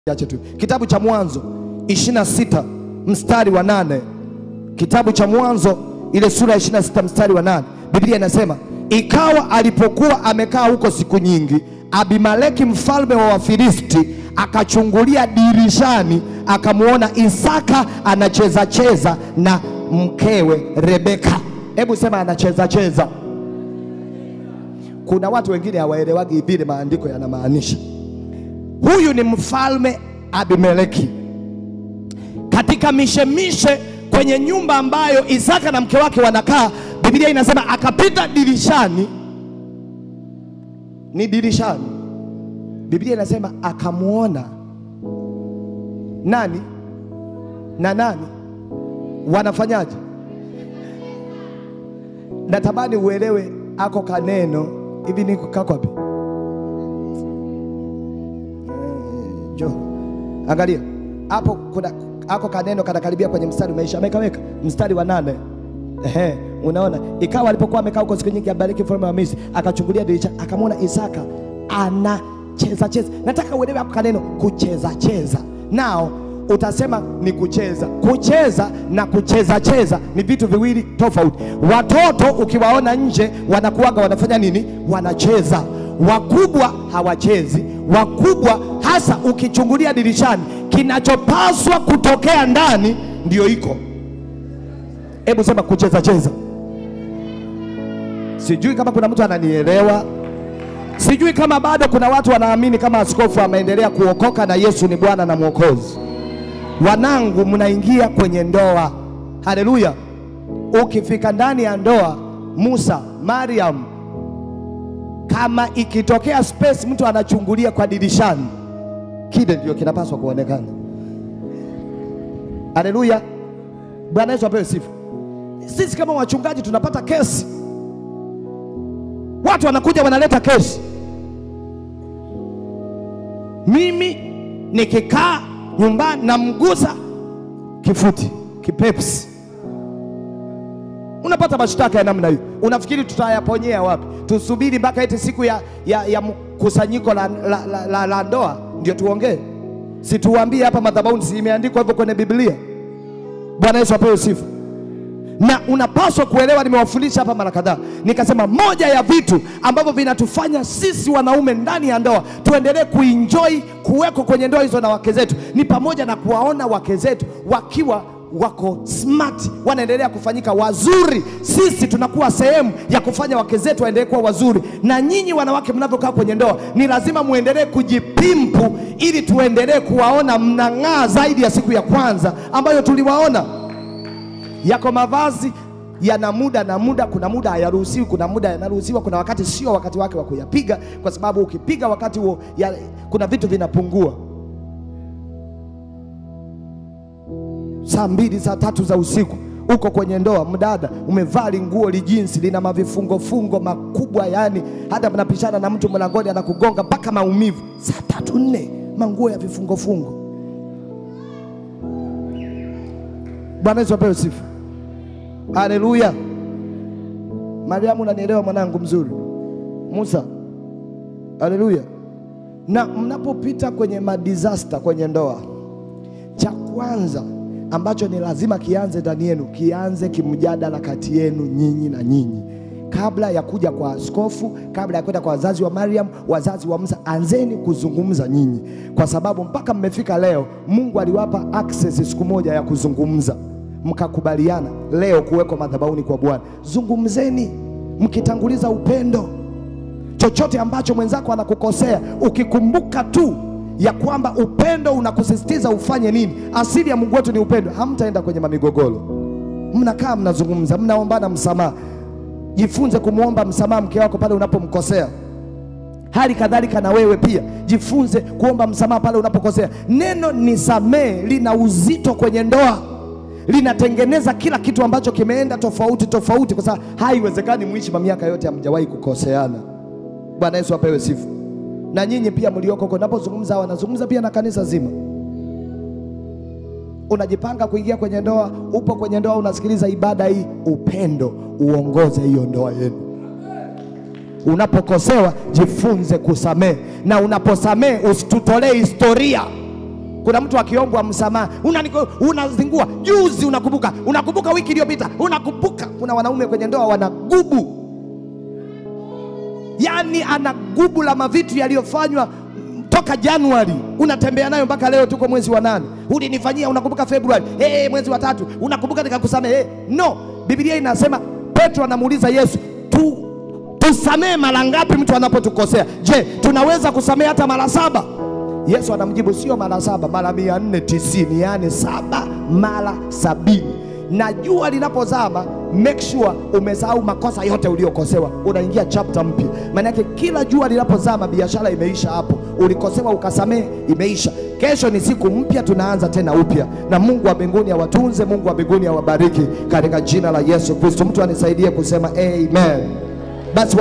Ache tu. Kitabu cha Mwanzo 26 mstari wa nane. Kitabu cha Mwanzo ile sura ya 26 mstari wa nane. Biblia inasema ikawa alipokuwa amekaa huko siku nyingi, Abimeleki mfalme wa Wafilisti akachungulia dirishani, akamwona Isaka anacheza cheza na mkewe Rebeka. Hebu sema anacheza cheza. Kuna watu wengine hawaelewagi vile maandiko yanamaanisha. Huyu ni mfalme Abimeleki katika mishemishe kwenye nyumba ambayo Isaka na mke wake wanakaa. Biblia inasema akapita dirishani, ni dirishani. Biblia inasema akamwona nani na nani wanafanyaje. Natamani uelewe ako kaneno hivi, niko kako wapi? Jo, angalia hapo, kuna ako kaneno kanakaribia kwenye mstari umeisha, amekaweka mstari wa nane. Ehe, unaona, ikawa alipokuwa amekaa huko siku nyingi, Abimeleki mfalme wa Misri akachungulia dirisha, akamwona Isaka anacheza cheza. Nataka uelewe hapo kaneno kucheza cheza, nao utasema ni kucheza. Kucheza na kucheza cheza ni vitu viwili tofauti. Watoto ukiwaona nje wanakuwaga wanafanya nini? Wanacheza. Wakubwa hawachezi. Wakubwa hasa ukichungulia dirishani, kinachopaswa kutokea ndani ndio iko. Hebu sema kucheza cheza. Sijui kama kuna mtu ananielewa. Sijui kama bado kuna watu wanaamini kama askofu ameendelea kuokoka na Yesu ni Bwana na Mwokozi. Wanangu, mnaingia kwenye ndoa. Haleluya! Ukifika ndani ya ndoa, Musa, Mariam, kama ikitokea space mtu anachungulia kwa dirishani, kile ndio kinapaswa kuonekana. Haleluya! Bwana Yesu apewe sifa. Sisi kama wachungaji tunapata kesi, watu wanakuja wanaleta kesi, mimi nikikaa nyumbani namgusa kifuti kipepsi, unapata mashtaka ya namna hiyo. Unafikiri tutayaponyea wapi? Tusubiri mpaka eti siku ya, ya, ya mkusanyiko la, la, la, la, la ndoa ndio tuongee? Situambie hapa madhabahuni, si imeandikwa hivyo kwenye Biblia? Bwana Yesu apewe sifa. Na unapaswa kuelewa, nimewafundisha hapa mara kadhaa, nikasema moja ya vitu ambavyo vinatufanya sisi wanaume ndani ya ndoa tuendelee kuenjoy kuweko kwenye ndoa hizo na wake zetu ni pamoja na kuwaona wake zetu wakiwa wako smart, wanaendelea kufanyika wazuri. Sisi tunakuwa sehemu ya kufanya wake zetu waendelee kuwa wazuri, na nyinyi wanawake mnavyokaa kwenye ndoa ni lazima muendelee kujipimpu, ili tuendelee kuwaona mnang'aa zaidi ya siku ya kwanza ambayo tuliwaona yako mavazi yana muda na muda. Kuna muda hayaruhusiwi, kuna muda yanaruhusiwa, kuna wakati sio wakati wake wa kuyapiga, kwa sababu ukipiga wakati huo ya, kuna vitu vinapungua. Saa mbili saa tatu za usiku uko kwenye ndoa, mdada umevaa linguo lijinsi lina mavifungofungo makubwa, yani hata mnapishana na mtu mlangoni anakugonga mpaka maumivu. Saa tatu nne, manguo ya vifungofungo. Bwana Yesu apewe sifa. Haleluya. Mariamu, unanielewa mwanangu mzuri? Musa, haleluya. Na mnapopita kwenye madisaster kwenye ndoa, cha kwanza ambacho ni lazima kianze ndani yenu, kianze kimjadala kati yenu nyinyi na nyinyi, kabla ya kuja kwa askofu, kabla ya kwenda kwa wazazi wa Mariam, wazazi wa Musa, anzeni kuzungumza nyinyi, kwa sababu mpaka mmefika leo, Mungu aliwapa access siku moja ya kuzungumza mkakubaliana leo kuwekwa madhabahuni kwa Bwana. Zungumzeni mkitanguliza upendo. Chochote ambacho mwenzako anakukosea, ukikumbuka tu ya kwamba upendo unakusisitiza ufanye nini, asili ya Mungu wetu ni upendo, hamtaenda kwenye mamigogoro. Mnakaa mnazungumza, mnaombana msamaha. Jifunze kumwomba msamaha mke wako pale unapomkosea. Hali kadhalika na wewe pia jifunze kuomba msamaha pale unapokosea. Neno nisamee lina uzito kwenye ndoa linatengeneza kila kitu ambacho kimeenda tofauti tofauti, kwa sababu haiwezekani mwishi miaka yote hamjawahi kukoseana. Bwana Yesu apewe sifa. Na nyinyi pia mlioko huko, napozungumza hawa nazungumza pia na kanisa zima. Unajipanga kuingia kwenye ndoa, upo kwenye ndoa, unasikiliza ibada hii, upendo uongoze hiyo ndoa yenu. Unapokosewa jifunze kusamehe, na unaposamehe usitutolee historia Kuna mtu akiombwa msamaha unaniko- unazingua. Juzi unakumbuka, unakumbuka wiki iliyopita, unakumbuka. Kuna wanaume kwenye ndoa wana gubu, yaani ana gubu la mavitu yaliyofanywa toka Januari, unatembea nayo mpaka leo, tuko mwezi wa nane. Ulinifanyia, unakumbuka Februari, hey, mwezi wa tatu, unakumbuka nikakusamehe. Hey, no, Biblia inasema, Petro anamuuliza Yesu tu tusamehe mara ngapi mtu anapotukosea? Je, tunaweza kusamehe hata mara saba? Yesu anamjibu sio mara saba, mara mia nne tisini, yaani saba mara sabini. Na jua linapozama, make sure umesahau makosa yote uliokosewa, unaingia chapter mpya. Maana yake kila jua linapozama, biashara imeisha hapo, ulikosewa ukasamehe, imeisha. Kesho ni siku mpya, tunaanza tena upya. Na Mungu wa mbinguni awatunze, Mungu wa mbinguni awabariki katika jina la Yesu Kristo. Mtu anisaidie kusema amen. Basi